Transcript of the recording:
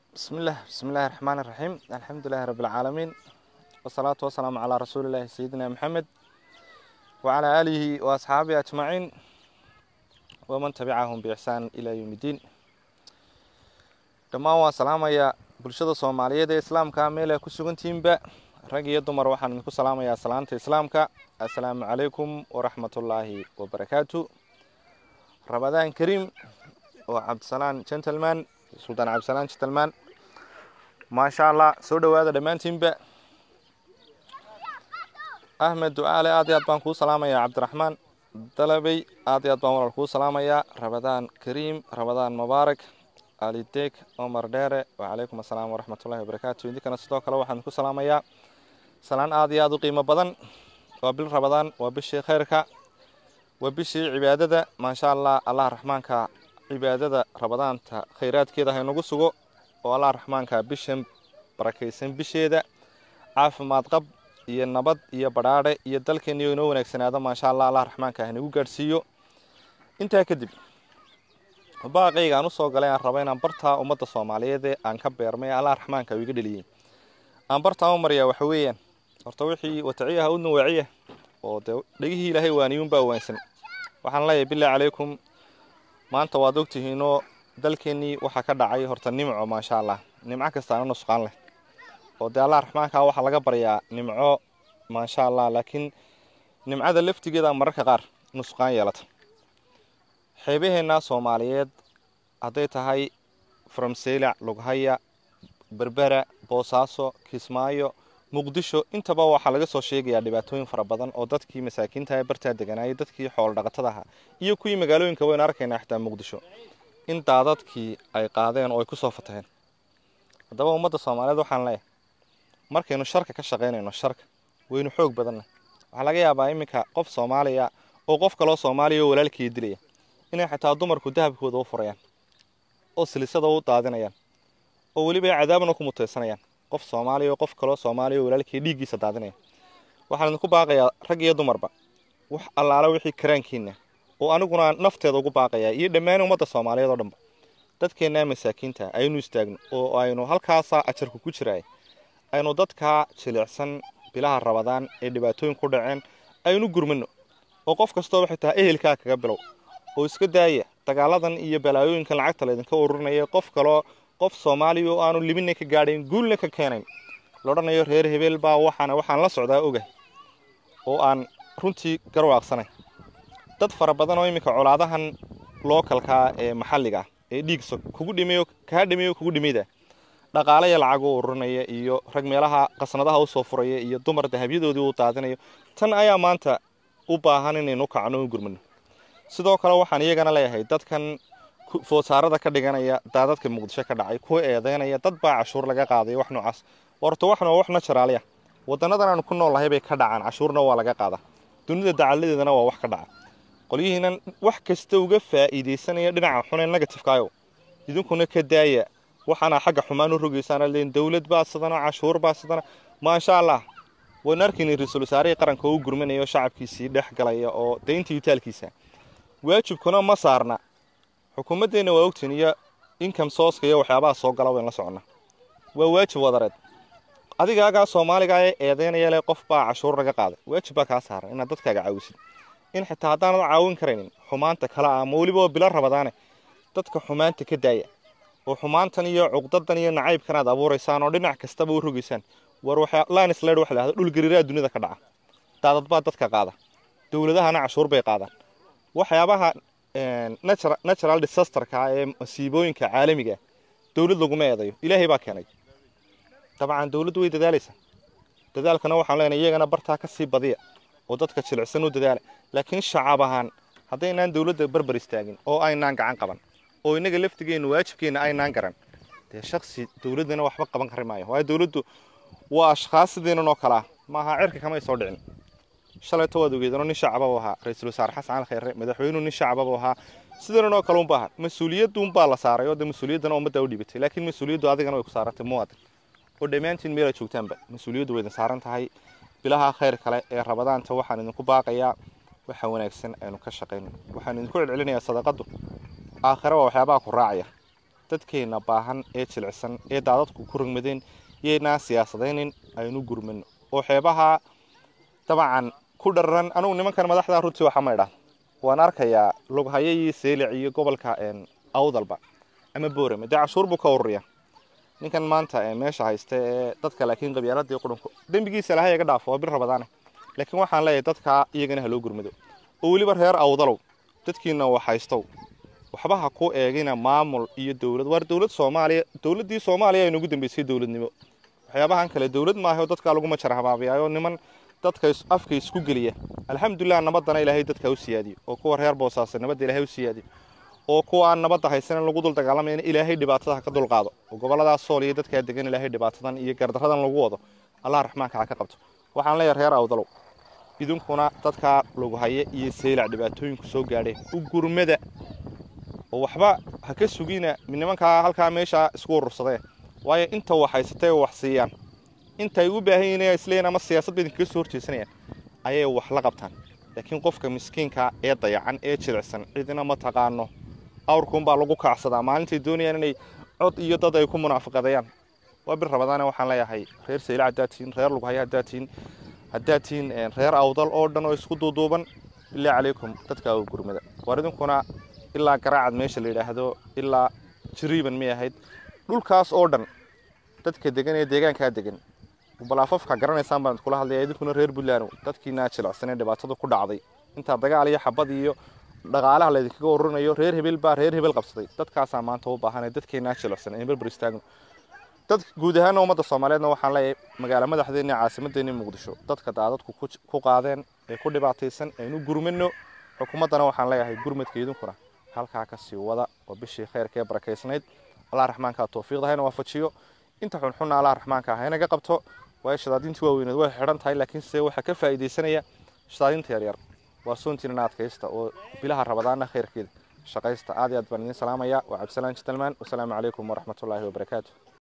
بسم الله بسم الله الرحمن الرحيم الحمد لله رب العالمين والصلاة والسلام على رسول الله سيدنا محمد وعلى آله وأصحابه أجمعين ومن تبعهم بإحسان إلى يوم الدين dhammaan waan salaamayaa bulshada soomaaliyeed ee islaamka meel ay ku sugantihiinba rag iyo dumar waxaan idinku salaamayaa salaanta islaamka assalaamu calaykum waraxmatullaahi wabarakaatu ramadaan kariim oo cabdisalaan gentleman suldaan cabdisalaan gentleman maasha allah soo dhowaada dhammaantiinba ahmed ducaale aad iyo aad baan kuu salaamayaa cabdiraxmaan dalabey aad iyo aad baan walaal kuu salaamayaa ramadaan kariim ramadaan mubaarak alideeg omar dheere wacalaykum assalaam waraxmatullahi wabarakaatu idinkana sidoo kale waxaan ku salaamayaa salaan aad iyo aad u qiimo badan waa bil ramadaan waa bishii khayrka waa bishii cibaadada maasha allah allah raxmaanka cibaadada ramadaanta khayraadkeeda haynagu sugo oo allah raxmaanka bishan barakaysan bisheeda caafimaad qab iyo nabad iyo badhaadhe iyo dalkeeniyo inoo wanaagsanaado maasha allah allah raxmaanka haynagu gaadhsiiyo intaa kadib baaqayga aan usoo galay aan raba inaan bartaa ummadda soomaaliyeed ee aan ka beermay allah raxmaanka u iga dheliyey aan bartaa u maryaa waxa weeyaan horta wixii wataciyaha udna waaciya oo dee dhegihii ilaahay waaniyuunbaa waansan waxaan leeyahay bilahi calaykum maanta waad ogtihiinoo dalkeennii waxaa ka dhacay horta nimco maasha allah nimco kastaana nusqaan leh oo dee allah raxmaanka waxaa laga baryaa nimco maasha allah laakiin nimcada laftigeeda mararka qaar nusqaan yeelata xeebaheenna soomaaliyeed hadday tahay faramseylac lughaya berbera boosaaso kismaayo muqdisho intaba waxaa laga soo sheegayaa dhibaatooyin fara badan oo dadkii masaakiinta ee bartaa deganaayay dadkii xoolo dhaqatada ahaa iyo kuwii magaalooyinka waynu arkaynaa xitaa muqdisho in daadadkii ay qaadeen oo ay kusoo fataheen haddaba ummadda soomaaliyeed waxaan leeyahay markaynu sharka ka shaqaynayno sharka waynu xoog badanna waxaa laga yaabaa iminka qof soomaaliya oo qof kaloo soomaaliya oo walaalkii dilaya inay xitaa dumarku dahabkooda u furayaan oo silisada u daadinayaan oo weliba ay cadaabna ku mutaysanayaan qof soomaaliya oo qof kaloo soomaaliya oo walaalkii dhiiggiisa daadinaya waxaan idinku baaqayaa rag iyo dumarba wax allaala wixii karaankiina oo aniguna nafteeda ugu baaqayaa iyo dhammaan ummadda soomaaliyeed oo dhanba dadkeennaa masaakiinta aynu istaagno oo aynu halkaasaa ajarku ku jiraay aynu dadkaa jilicsan bilaha rabadaan ee dhibaatooyin ku dhaceen aynu gurmano oo qof kastoo waxay tahay ehelkaa kaga bilow oo iska daaya dagaaladan iyo balaayooyinkan lacagta laydinka ururinaya qof kaloo qof soomaaliya oo aanu libina ka gaadhayn guulna ka keenayn laodhanayo reer hebeel baa waxaana waxaan la socdaa ogahay oo aan runtii garwaaqsanay dad fara badan oo iminka colaadahan lookalkaa ee maxalliga ah ee dhiigsa kugu dhimayo kaa dhimayo kugu dhimayda dhaqaalaya lacag u ururinaya iyo rag meelaha qasnadaha usoo furaya iyo dumar dahabyadoodii u daadinayo tan ayaa maanta u baahan inaynu kacno u gurmano sidoo kale waxaan iyagana leeyahay dadkan foosaarada ka dhiganaya daadadka muqdisho ka dhacay kuwa eedeynaya dad baa cashuur laga qaaday wax noocaas horta waxna wax naturaalya wadanadan aanu ku nool nahay bay ka dhacaan cashuurna waa laga qaadaa dunida dacaladeedana waa wax ka dhaca qolyihiinan wax kasta uga faa'iidaysanaya dhinaca xun ee negatifekaayo idinkuna ka daaya waxaana xagga xumaan u rogaysaan leen dowlad baa sidana cashuur baa sidana maasha allah waynu arkaynay ra-iisul wasaarihii qaranka oo u gurmanaya oo shacabkiisii dhex galaya oo daynta yutaalkiisa waajibkuna ma saarna xukuumaddeenna waa ogtiin iyo income sooska iyo waxyaabaha soo gala wayn la soconnaa waa waajib wadareed adigaagaa soomaaliga ee eedeynaya leh qof baa cashuur laga qaaday waajib baa kaa saaran inaad dadkaaga caawisid in xitaa haddaanad caawin karaynin xumaanta kale ah ama weliba oo bilo rabadaane dadka xumaanta ka daaya oo xumaantan iyo cuqdadan iyo nacaybkan aad abuuraysaan oo dhinac kastaba u rogaysaan war linsland waxa lahahda dhulgariiraa dunida ka dhaca daadad baa dadka qaada dowladahana cashuur bay qaadaan waxyaabaha natural disasterka ee masiibooyinka caalamiga dowlad laguma eedayo ilaahay baa keenay dabcan dowladdu way dadaalaysaa dadaalkana waxaan leenahay iyagana bartaa ka sii badiya oo dadka jilicsan u dadaala laakiin shacab ahaan haddaynaan dowladda barbar istaagin oo aynaan gacan qaban oo innaga laftigeenna waajibkeenna aynaan garan dee shaksi dowladdana waxba qaban kari maayo waayo dowladdu waa ashkhaas sideenan oo kale ah maaha cirka kamay soo dhicin shalayto waad ogeedano nin shacababa ahaa ra-iisul wasaare xasan cali khayre madaxweynuhu nin shacababa ahaa sidanan oo kale unba ahaa mas-uuliyadduunbaa la saaray oo de mas-uuliyaddana ummaddaa u dhibatay laakiin mas-uuliyaddu adigana way ku saarantay muwaadin oo dhammaantiin meelaad joogtaanba mas-uuliyaddu way idin saaran tahay bilaha khayr kale ee rabadaanta waxaan idinku baaqayaa waxa wanaagsan aynu ka shaqayno waxaan idinku celcelinayaa sadaqadu aakhire waa waxyaabaha ku raacaya dadkeenna baahan ee jilicsan ee daadadku ku rugmadeen yaynaa siyaasadaynin aynu gurmano oo xeebaha dabcan ku dhararan anugu nimankan madaxda runtii waxa maydha waan arkayaa lughaye iyo seelic iyo gobolka awdalba ama boorame dee cashuur buu ka ururiya ninkan maanta meesha haysta ee dadka laakiin qabyaaladii qurunku dembigiisa lahay iga dhaafo waa bir rabadaane laakiin waxaan leeyahay dadka iyagana haloo gurmado oo weliba reer awdalow dadkiina wax haystow waxba ha ku eegina maamul iyo dowlad waar dowlad soomaaliya dowladdii soomaaliya ay nagu dambeysay dowladnimo waxyaabahan kale dowlad maaha oo dadkaa lagu majar habaabiyaayoo niman dadka afka isku geliya alxamdulilah nabadana ilaahay dadka u siyaadiyo oo kuwa reer boosaasa nabadda ilaahay u siyaadiyo oo kuwa aan nabadda haysanan lagu dul dagaalamayna ilaahay dhibaatada ha ka dulqaado oo goboladaas sool iyo dadkaa degan ilaahay dhibaatadan iyo gardaradan lagu wado allah raxmaanka ha ka qabto waxaan leeyahay reer awdalow idinkuna dadkaa lughaye iyo seylac dhibaatooyinku soo gaadheen u gurmada oo waxba ha ka sugina nimankaa halkaa meesha isku urursadee waayo inta wax haysatay wax siiyaan intaay u baahan yihiin isleeyiin ama siyaasad ba idinkaga soo horjeesanayaan ayay wax la qabtaan laakiin qofka miskiinka ee dayacan ee jilicsan cidina ma taqaano awrkuunbaa lagu kaacsadaa maalintay doonayaan inay cod iyo dad ay ku munaafiqadeeyaan waa bir rabadaane waxaan leeyahay reer sayla haddaad tihiin reer lughaye haddaad tihiin haddaad tihiin reer awdal oo dhan oo isku duuduuban bilaa calaykum dadka u gurmada waar idinkuna ilaa garaacad meesha la yidhaahdo ilaa jiriiban may ahayd dhulkaas oo dhan dadka degan ee deegaankaa degan balaafafka garanaysaan baan kula hadlaya idinkuna reer buntland dadkiinaa jilicsanee dhibaatada ku dhacday intaa dagaal iyo xabad iyo dhaqaalaha laydinkaga ururinayo reer hebel baa reer hebel qabsaday dadkaasaa maanta u baahan dadkeenaa jilicsan ee berber istaagno dad guud ahaana ummadda soomaaliyeedna waxaan leeyahay magaalo madaxdeena caasimadeena muqdisho dadka daadadku ku qaadeen ee ku dhibaataysan aynu gurmano xukuumaddana waxaan leeyahay gurmadka idinkuna halkaa kasii wada oo bishii khayrkee barakaysnayd allah raxmaanka tawfiiqda hayna waafajiyo inta xunxunna allah raxmaanka haynaga qabto waayo shadaadintii waaweyneed way xidhan tahay laakiin se waxaa ka faa'iidaysanaya shadaadinta yaryar waa soontiinana adkaysta oo bilaha rabadaana khayrkeeda shaqaysta aad iyo aad baan idiin salaamaya waa cabdisalaan jitalmaan wasalaamu calaykum waraxmatullaahi wabarakaatu